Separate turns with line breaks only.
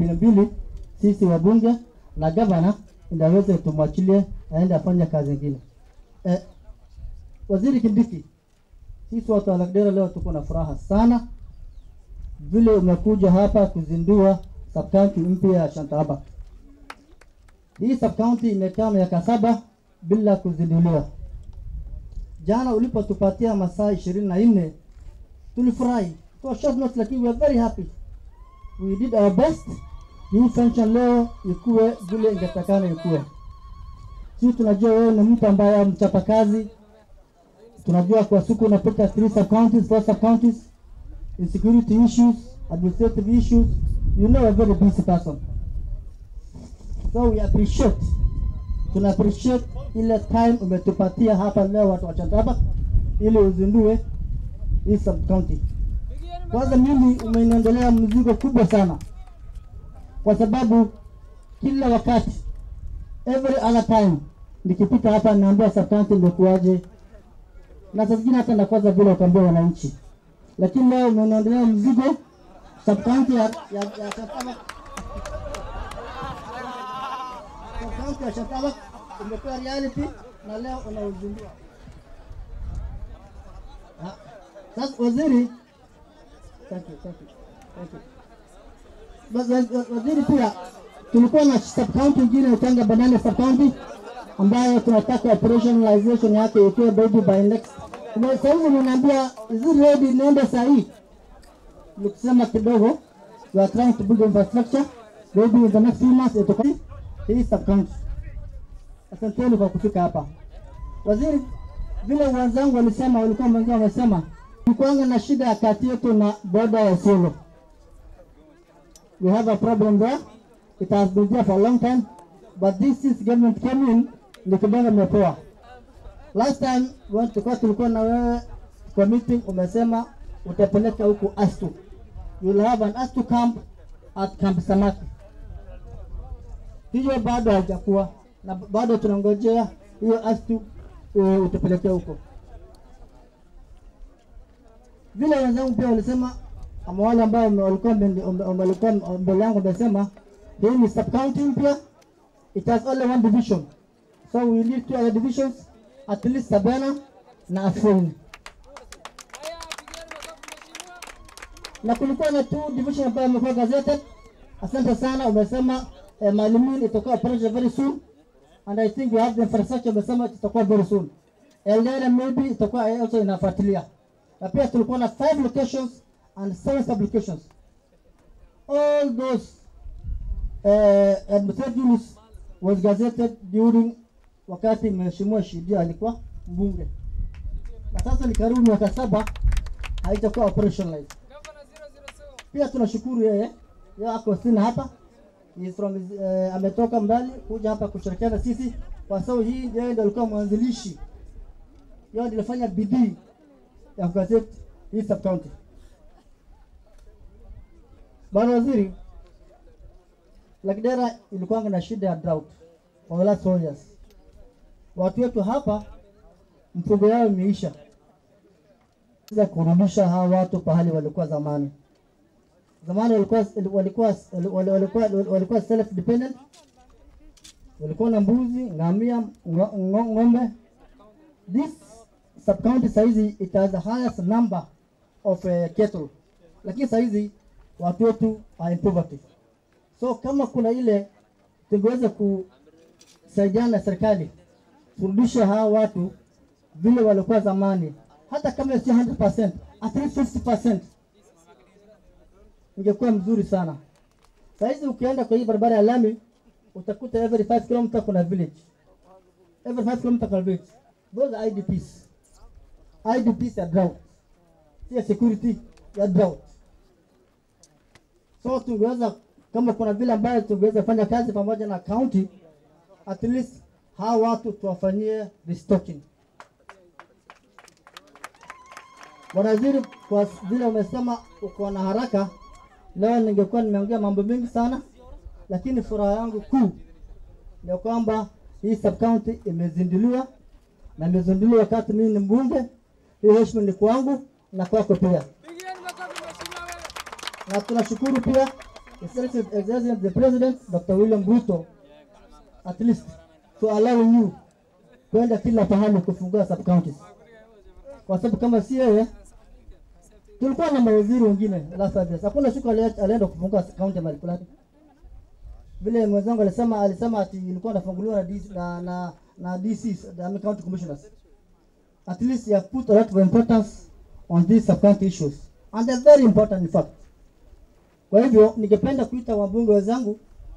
milioni mbili sisi wabunge na gavana ndio aweze tumwachilie aende afanye kazi ingine. Eh, Waziri Kindiki, sisi watu wa Lagdera leo tuko na furaha sana vile umekuja hapa kuzindua subcounty mpya ya Shantaba. Hii subcounty imekaa miaka saba bila kuzinduliwa. Jana ulipotupatia masaa ishirini na nne tulifurahi kwa short notice, lakini we are very happy. We did our best. Hii function leo ikuwe vile ingetakana ikuwe. Sisi tunajua wewe ni mtu ambaye mchapa kazi. Tunajua kwa siku unapita three sub counties, four sub counties, insecurity issues, administrative issues. You know a very busy person. So we appreciate tuna appreciate ile time umetupatia hapa leo watu wa Chandaba ili uzindue hii sub county. Kwanza mimi umeniondolea mzigo kubwa sana, kwa sababu kila wakati every other time nikipita hapa naambia sub county imekuwaje, na saa zingine hata nakwaza vile utaambia wananchi, lakini leo umeniondolea mzigo sub county ya, ya, ya Chandaba kaunti ya Shataba imekuwa reality na leo unauzindua. Ah, Sasa waziri, thank you, thank you, thank you. Bas- waz- Waziri pia tulikuwa na sub county ingine Utanga Banana sub county ambayo tunataka operationalization yake ikiwe baby by next. Kwa Sasa hivi unaniambia is it ready niende saa hii? Nikisema kidogo we are trying to build infrastructure maybe in the next few months itakuwa hii sub county. Asanteni kwa kufika hapa. Waziri, vile wenzangu walisema, walikuwa wengine wamesema kulikuwanga na shida ya kati yetu na boda ya Isiolo. We have a problem there. It has been there for a long time, but this is government came in, ni kidogo imepoa. Last time when tulikuwa tulikuwa na wewe kwa meeting, umesema utapeleka huku Astu. You will have an Astu camp at Camp Samaki hiyo bado haijakuwa na bado tunangojea hiyo astu uh, utupelekea huko. Vile wenzangu pia walisema, ama wale ambao wame- walikuwa mbele- wame- walikuwa mbele yangu wamesema hii ni sub county mpya, it has only one division, so we need two other divisions, at least Sabana na Afueni. na kulikuwa na two division ambayo imekuwa gazetted. Asante sana, umesema eh, Maalimin itakuwa operation very soon and I think we have the infrastructure, umesema itakuwa very soon. Eldera maybe itakuwa also inafuatilia, na pia tulikuwa na five locations and seven sublocations. All those uh, administrative units was gazetted during wakati mheshimiwa Shidia alikuwa mbunge, na sasa ni karibu miaka saba haitakuwa operationalized. Pia tunashukuru yeye, yeye ako sina hapa He is from uh, ametoka mbali kuja hapa kushirikiana na sisi kwa sababu hii yeye ndiye alikuwa mwanzilishi, yeye ndiye alifanya bidii ya kugazeti hii sub county. Bwana Waziri, Lagdera ilikuwa na shida ya drought for the last four years. Watu wetu hapa mfugo yao imeisha, za kurudisha hawa watu pahali walikuwa zamani zamani walikuwa walikuwa walikuwa walikuwa self dependent, walikuwa na mbuzi, ngamia, ngo- ngo- ng'ombe. This sub county saizi it has the highest number of uh, cattle, lakini saizi watu wetu are in poverty. So kama kuna ile tungeweza kusaidiana na serikali kurudisha hawa watu vile walikuwa zamani, hata kama sio 100%, at least 50% ingekuwa mzuri sana. Saizi ukienda kwa hii barabara ya lami utakuta every 5 km kuna village, every 5 km kuna village. Those are IDPs, IDPs ya drought, ya security ya drought. So tungeweza kama kuna vile ambayo tungeweza fanya kazi pamoja na county, at least hawa watu tuwafanyie restocking. Bwana Waziri, kwa vile umesema uko na haraka, leo ningekuwa nimeongea mambo mengi sana, lakini furaha yangu kuu ni kwamba hii sub county imezinduliwa na imezinduliwa wakati mimi ni mbunge. Hii heshima ni kwangu na kwako pia,
Pigieni makofi mheshimiwa wewe.
na tunashukuru pia Excellency Excellency the President Dr. William Ruto at least to allow you kwenda kila pahali kufungua sub counties, kwa sababu kama si yeye tulikuwa na mawaziri wengine last five years, hakuna siku ali- alienda kufungua county mahali fulani. Vile mwenzangu alisema alisema ati ilikuwa inafunguliwa na DC, na na na DCs, I mean county commissioners. At least you have put a lot of importance on these sub county issues and they're very important in fact. Kwa hivyo ningependa kuita wabunge wenzangu